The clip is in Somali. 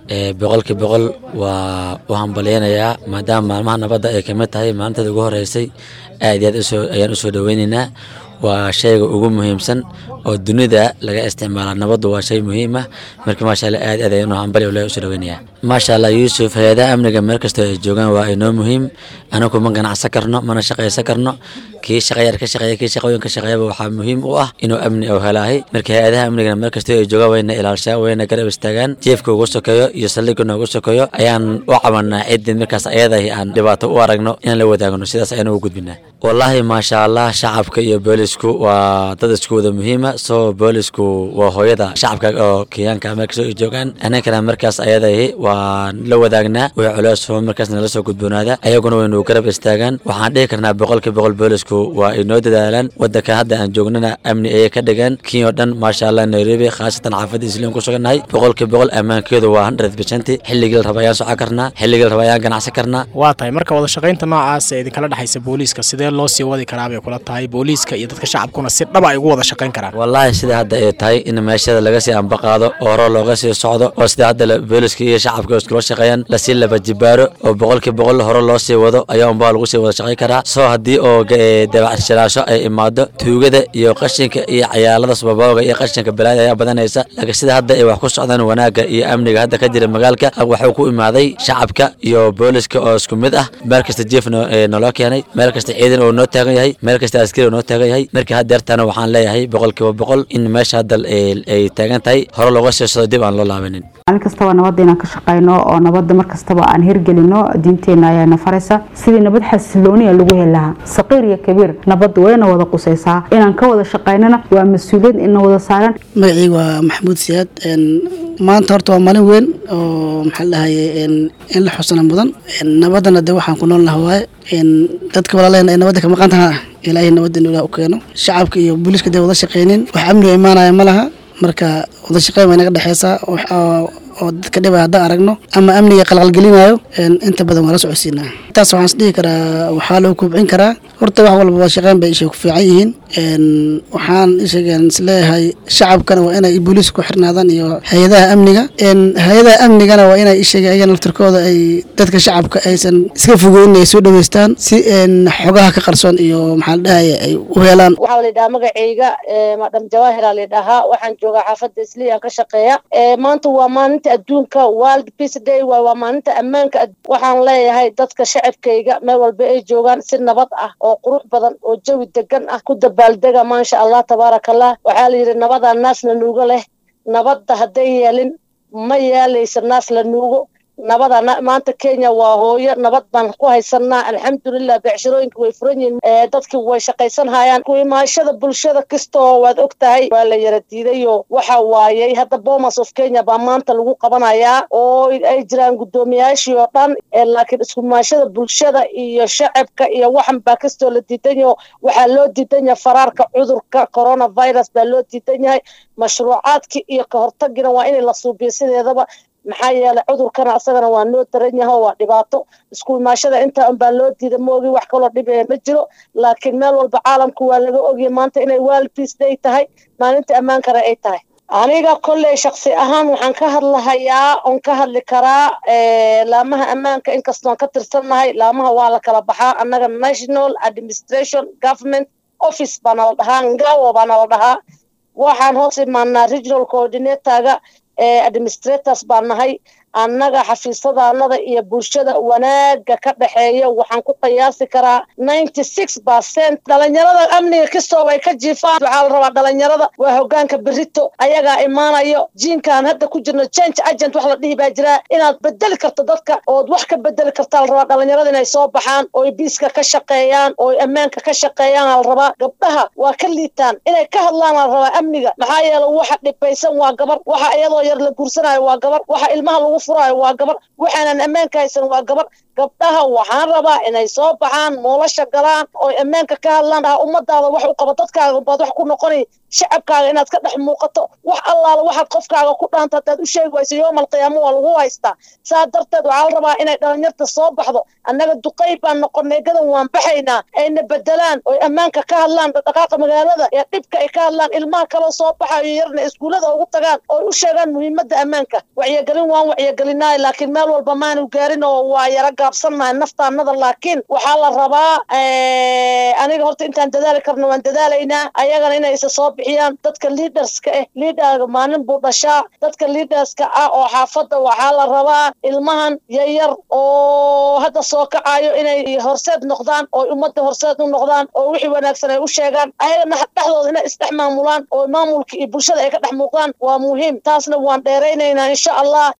boqolkii boqol waa u hambalyeynayaa maadaama maalmaha nabadda ay kamid tahay maalinteeda ugu horeysay aad iyo aad usoo ayaan usoo dhoweyneynaa waa shayga ugu muhiimsan oo dunida laga isticmaala nabaddu waa shay muhiim ah marka maasha allah aad aad ayaan u hambali le usoo dhoweynayaa maasha allah yuusuf hay-adaha amniga meel kastoo ay joogaan waa inoo muhiim anagu ma ganacsan karno mana shaqaysan karno kii shaqayar ka shaqeeya kii shaqooyin ka shaqeeyaba waxaa muhiim u ah inuu amni oo helaahay marka hay-adaha amnigana meel kastoo ay joogaan wayna ilaalshaa wayna garab istaagaan jeefka ugu sokeeyo iyo saldhigga noogu sokeeyo ayaan u cabanaa ciddii markaas ayadahi aan dhibaato u aragno inaan la wadaagno sidaas ayaan ugu gudbinaa wallaahi maasha allah shacabka iyo boolisku waa dad isku wada muhiima soo boolisku waa hooyada shacabka oo kenyaanka meel kastoo ay joogaan anankana markaas ayadahi waan la wadaagnaa way culeys markaas nala soo gudboonaada ayaguna waynu garab istaagaan waxaan dhihi karnaa boqolkii boqol boolisku waa inoo dadaalaan wadanka hadda aan joognana amni ayay ka dhigaan kenya oo dhan maasha allah nairobi khaasatan xaafadda isliin ku sugannahay boqolkii boqol ammaankeedu waa hundred percent xilligii la raba ayaan socon karnaa xilligii la raba ayaan ganacsan karnaa waa tahay marka wada shaqaynta noocaas ee idinkala dhexaysa booliiska sidee loo sii wadi karaa bay kula tahay booliiska iyo dadka shacabkuna si dhaba ay ugu wada shaqayn karaan wallaahi sida hadda ay tahay in meeshada laga sii ambaqaado oo hore looga sii socdo oo sida hadda booliiska iyo shacabka iskula shaqeeyaan lasii laba jibaaro oo boqolkii boqol hore loo sii wado ayaa unbaa lagu sii wada shaqayn karaa soo haddii oo dabacshilaasho ay imaado tuugada iyo qashinka iyo cayaalada sababooga iyo qashinka balaada ayaa badanaysa laakiin sida hadda ay wax ku socdaan wanaagga iyo amniga hadda ka jira magaalka waxuu ku imaaday shacabka iyo booliska oo isku mid ah meel kasta jief naloo keenay meel kasta ciidan oo noo taagan yahay meel kasta askari oo noo taagan yahay marka haddeertana waxaan leeyahay boqolkiiba boqol in meesha hadda ay taagan tahay hore looga sii socdo dib aan loo laabanin maalin kastaba nabadda inaan ka shaqayno oo nabadda mar kastaba aan hirgelino diinteenna ayaana faraysa sidii nabad xasilooniya lagu heli lahaa saqiir iyo kabiir nabadda wayna wada qusaysaa inaan ka wada shaqaynana waa mas-uuliyad ina wada saaran magacii waa maxamuud siyaad maanta horta waa maalin weyn oo maxaa dhahaye in la xusana mudan nabaddana de waxaan ku nool laha waaye dadka walaalehen ay nabadda ka maqan taha ilaahay nabadda inuu ilaah u keeno shacabka iyo booliiska dee wada shaqaynin wax amniga imaanaya ma laha marka wada shaqeyn way naga dhexeysaa oo dadka dhibay haddaan aragno ama amniga qalqalgelinayo inta badan waa la socodsiinaa intaas waxaan is dhihi karaa waxaa lagu kobcin karaa horta wax walba wada shaqeyn bay ishay ku fiican yihiin waxaan isheegeen isleeyahay shacabkana waa inay booliiska ku xirnaadaan iyo hay-adaha amniga hay-adaha amnigana waa inay isheegeen ayagana laftirkooda ay dadka shacabka aysan iska fogeynin ay soo dhaweystaan si xogaha ka qarsoon iyo maxaa la dhahaye ay u helaan waxaa la yidhahaa magacayga madam jawaahira la yidhahaa waxaan joogaa xaafadda isliyan ka shaqeeya maanta waa maalinta adduunka world peace day waa waa maalinta ammaanka waxaan leeyahay dadka shacabkayga meel walba ay joogaan si nabad ah oo qurux badan oo jawi degan ah ku dabaaldega maasha allah tabaaraka allah waxaa la yidhi nabadaa naas la nuugo leh nabadda hadday yeelin ma yeelaysa naas la nuugo nabada maanta kenya waa hooyo nabad baan ku haysanaa alxamdulilah beecshirooyinka way furan yihiin dadki way shaqaysanhayaan kuimaashada bulshada kastoo waad og tahay waa la yara diidayo waxa waayey hadda bomas of kenya baa maanta lagu qabanayaa oo ay jiraan guddoomiyaashii oo dhan laakiin iskumaashada bulshada iyo shacabka iyo waxan baa kastoo la diidan yaho waxaa loo diidan yahay faraarka cudurka coronavirus baa loo diidan yahay mashruucaadkii iyo ka hortagina waa inay la suubiyo sideedaba maxaa yeelay cudurkana asagana waa noo daran yaho waa dhibaato isku imaashada intaa unbaa loo diida moogi wax kaloo dhibaya ma jiro laakiin meel walba caalamku waa laga ogya maanta inay world peace day tahay maalinta ammaankana ay tahay aniga kolley shaksi ahaan waxaan ka hadlahayaa oon ka hadli karaa laamaha ammaanka inkastoon ka tirsannahay laamaha waa la kala baxaa annaga national administration government office baa nala dhahaa ngawo baa nala dhahaa waxaan hoos imaanaa regional coordinatorga administrators baa nahay annaga xafiisadaanada iyo bulshada wanaaga ka dhexeeya waxaan ku qiyaasi karaa ninety six percent dhalinyarada amniga kastoo ay ka jiifaan waxaa la rabaa dhalinyarada waa hogaanka berito ayagaa imaanayo jiinkaan hadda ku jirno change agent wax la dhihi baa jiraa inaad bedeli karto dadka ood wax ka bedeli kartaa la rabaa dhalinyarada inay soo baxaan ooy biiska ka shaqeeyaan ooy ammaanka ka shaqeeyaan la rabaa gabdhaha waa ka liitaan inay ka hadlaan la rabaa amniga maxaa yeele waxa dhibaysan waa gabar waxa iyadoo yar la guursanayo waa gabar waxa ilmaha lagu furaayo waa gabar waxaanan ammaanka haysan waa gabar gabdhaha waxaan rabaa inay soo baxaan nolosha galaan ooy ammaanka ka hadlaan dhaha ummadaada wax u qaba dadkaaga baad wax ku noqonay shacabkaaga inaad ka dhex muuqato wax allaala waxaad qofkaaga ku dhaanta haddaad u sheegi wayso yoomal qiyaamo waa lagu haystaa saa darteed waxaa la rabaa inay dhalinyarta soo baxdo annaga duqay baan noqonay gadan waan baxaynaa ayna bedelaan oy ammaanka ka hadlaan dhaqaaqa magaalada ee dhibka ay ka hadlaan ilmaha kaloo soo baxayo yarna iskuullada ugu tagaan ooy u sheegaan muhiimadda ammaanka wacyigelin waan wacyi wacyigelinaay laakiin meel walba maanu gaarin oo waa yaro gaabsannahay naftaanada laakiin waxaa la rabaa aniga horta intaan dadaali karno waan dadaalaynaa ayagana inay isa soo bixiyaan dadka liaderska ah liaderga maalin buu dhashaa dadka liaderska ah oo xaafadda waxaa la rabaa ilmahan yaryar oo hadda soo kacayo inay horseed noqdaan oo ummadda horseed u noqdaan oo wixii wanaagsan ay u sheegaan ayagana dhexdooda inay isdhex maamulaan oo maamulka iyo bulshada ay ka dhex muuqdaan waa muhiim taasna waan dheeraynaynaa insha allah